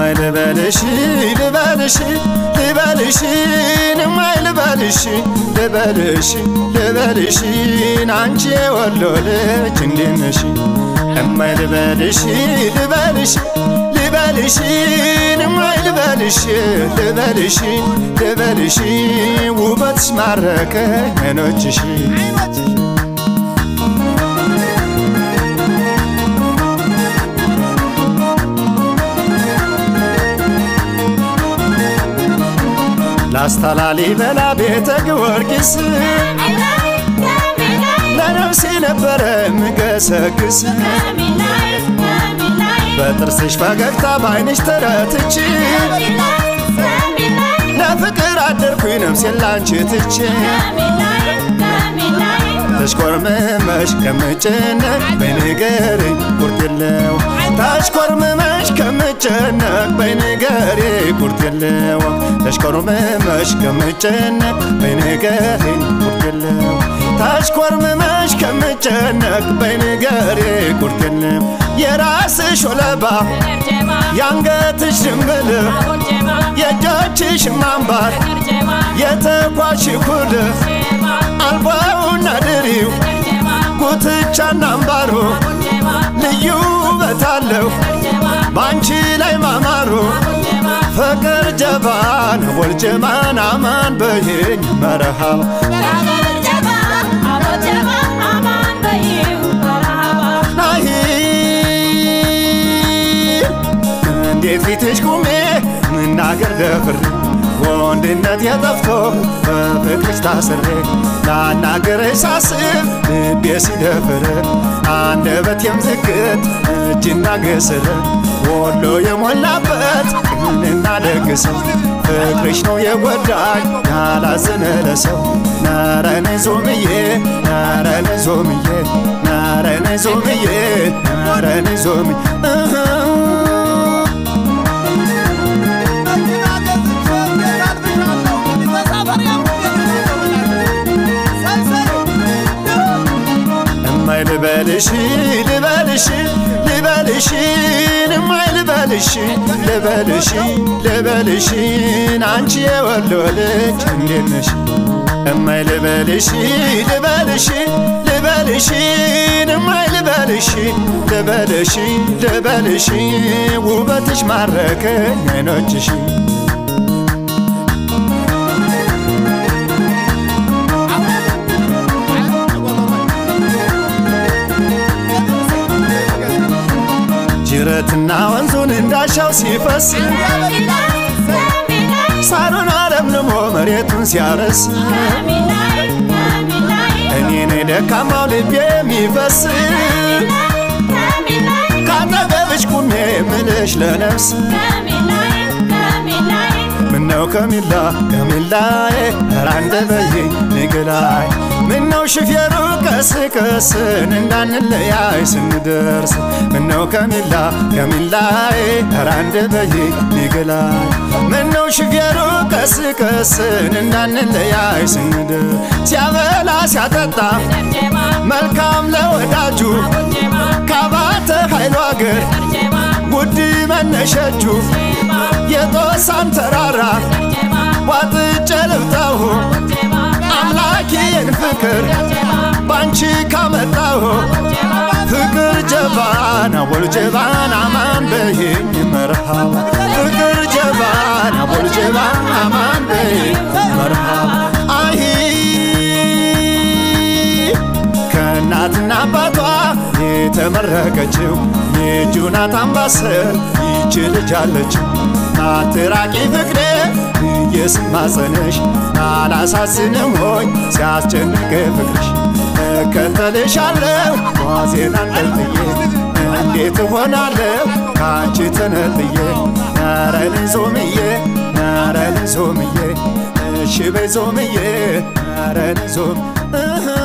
እማይ ልበልሽ ልበልሽ ልበልሽ እማይ ልበልሽ ልበልሽ ልበልሽ አንቺ የወሎ ልጅ እንዴት ነሽ እማይ ልበልሽ ልበልሽ ልበልሽ እማይ ልበልሽ ልበልሽ ልበልሽ ውበትሽ ማረከ አይኖችሽ ላስታ ላሊበላ ቤተ ጊዮርጊስ ለነፍሴ ነበረ ምገሰግስ በጥርስሽ ፈገግታ በዓይንሽ ተረትቼ ለፍቅር አደርኩኝ ነፍሴን ላንቺ ትቼ ተሽኮርምመሽ ከምጨነቅ በንገሬ ቁርጥ የለው ተሽኮርምመሽ ከምጨነቅ በንገሬ ቁርጥ የለው ተሽኮርምመሽ ከምጨነቅ በንገሬ ቁርጥ የለው ተሽኮርምመሽ ከምጨነቅ በንገሬ ቁርጥ የለው የራስሽ ወለባ የአንገትሽ ድንብል የእጆችሽ ማንባር የተኳሽ ኩል አልባውና ድሪው ጉትቻና አምባሩ ልዩ ውበት አለው ባንቺ ላይ ማማሩ ፍቅር ጀባን ወልጀማን አማን በይኝ መረሃባ ናይ እንዴ ፊትሽ ቁሜ ምናገር ደፍሬ ወንድነት የጠፍቶ በፍቅርሽ ታስሬ ላናገርሽ ሳስብ ልቤ ሲደፍር አንደበቴም ዝግት እጅና ግስር ወሎ የሞላበት ምንና ደግሰው ፍቅርሽ ነው የጎዳኝ ያላዘነ ለሰው ነረነ ዞምዬ ነረነ ዞምዬ ነረነ ዞምዬ ነረነ ዞምዬ እማይ ልበልሽ ልበልሽ ልበልሽ እማይ ልበልሽ ልበልሽ ልበልሽ አንቺ የወሎ ልጅ እንዴት ነሽ እማይ ልበልሽ ልበልሽ ልበልሽ እማይ ልበልሽ ልበልሽ ልበልሽ ውበትሽ ማረከኝ አይኖችሽ ጅረትና ወንዙን እንዳሻው ሲፈስ ሳሩን አለምልሞ መሬቱን ሲያረስ እኔን ደካማው ልቤ የሚፈስ ካጠገብሽ ቁሜ ምልሽ ለነፍስ ምነው ከሚላ ከሚላዬ ኧረ አንደበይኝ ንግላይ ምነው ሽፌሩ ቀስ ቀስን እንዳንለያይ ስንደርስ ምነው ከሚላ ከሚላዬ ኧረ አንደበይኝ ንግላይ ምነው ሽፌሩ ቀስ ቀስን እንዳንለያይ ስንደርስ ሲያበላ ሲያጠጣ መልካም ለወዳጁ ካባተ ኃይሉ አገር ውድ መነሸጁ የጦሳን ተራራ ዋጥጬ ልብጣሁ አምላኬን ፍቅር ባንቺ ካመጣሁ ፍቅር ጀባና ወል ጀባና ማን በይኝ መርሃባ ፍቅር ጀባና ወል ጀባና ማን በይኝ መርሃባ አይ ከእናትና አባቷ የተመረቀችው የጁናት አምባሰል ይች ልጅ አለችው አትራቂ ፍቅሬ እየስማጸነሽ አላሳዝንም ሆይ ሲያስጨንቅ ፍቅርሽ እከተልሻለሁ ጓዜን አንጠልጥዬ እንዴት እሆናለሁ ከአንቺ ተነጥዬ ነረን ዞምዬ ነረን ዞምዬ እሺ በይ ዞምዬ ነረን ዞም